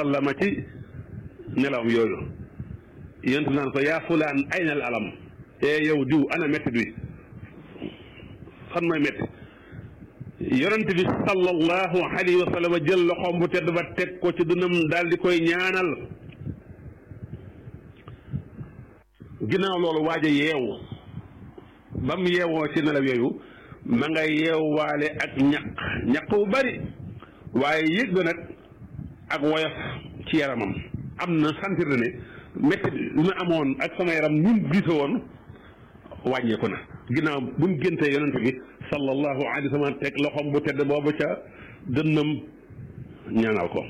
sallama ci nelawam yooyu yonent bi naan ko yaa fulaan ayna al alam ee yow diw ana métti bi fan mooy métti yonent bi sallallahu alayhi wa sallam jël loxoom bu tedd ba teg ko ci dunam daal di koy ñaanal ginnaaw loolu waaj a yeewu ba mu yeewoo ci nelaw yooyu ma nga yeewwaale ak ñaq ñaq bu bari waaye yëg na nag ak woyof ci yaramam am na sentir na ne métti bi ma amoon ak sama yaram ñun gise woon wàññeeku na ginnaaw bu mu géntee yonent bi sallallahu alayhi wa sallam teg loxoom bu tedd boobu ca dënnam ñaanal ko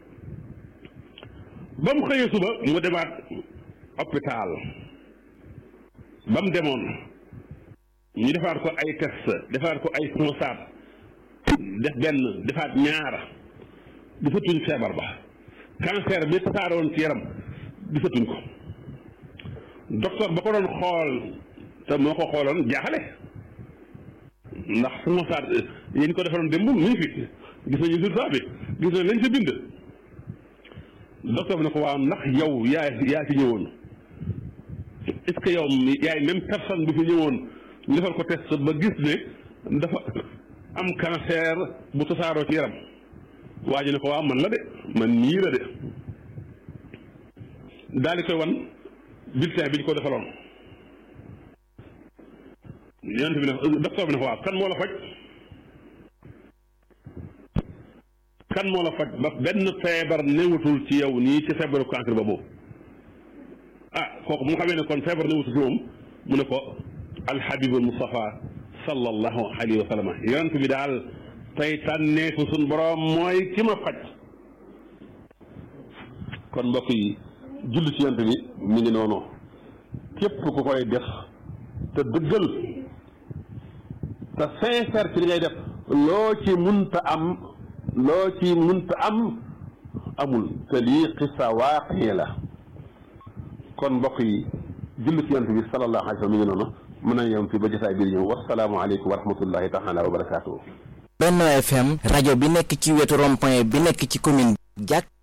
ba mu xëyee suba mu demaat hôpital ba mu demoon ñu defaat ko ay test defaat ko ay constaat def benn defaat ñaar gisatuñ feebar ba cancer bi tasaaroon ci yaram gisatuñ ko docteur ba ko doon xool te moo ko xooloon jaaxale ndax constaat yéen ko defaroon démb mu ngi fi gis nañu résultat bi gis nañ lañ sa bind docteur bi ne ko waaw ndax yow yaa yaa ci ñëwoon est-ce que yow yaay même personne bu fi ñëwoon ñu defal ko test ba gis ne dafa am cancer bu tasaaroo ci yaram waa ji ne ko waaw man la de man nii la de daal di koy wan bulletin bi ñu ko defaloon yonent bi ne docteur bi ne ko waaw kan moo la faj kan moo la faj ba benn feebar newutul ci yow nii ci feebaru cancer boobu ah kooku mu xamee ne kon feebar newutul ci moom mu ne ko alhabibul Mustafa sallallahu alayhi wa sallam yonent bi daal tey tànneefu suñ borom mooy ki ma faj kon mbokk yi julli ci yonent bi mi ngi noonu képp ku koy def te dëggal te sincère ci li ngay def loo ci munta am loo ci munta am amul te lii xissa waaqi la kon mbokk yi julli ci yonent bi sallallahu alayhi wa sallam mi ngi noonu mën nañu yem fii ba jotaay biir ñëw wasalaamu aleykum wa rahmatullahi taala wa barakaatuhu Benno FM rajo bi nekk ci wetu rond-point bi nekk ci commune jàkk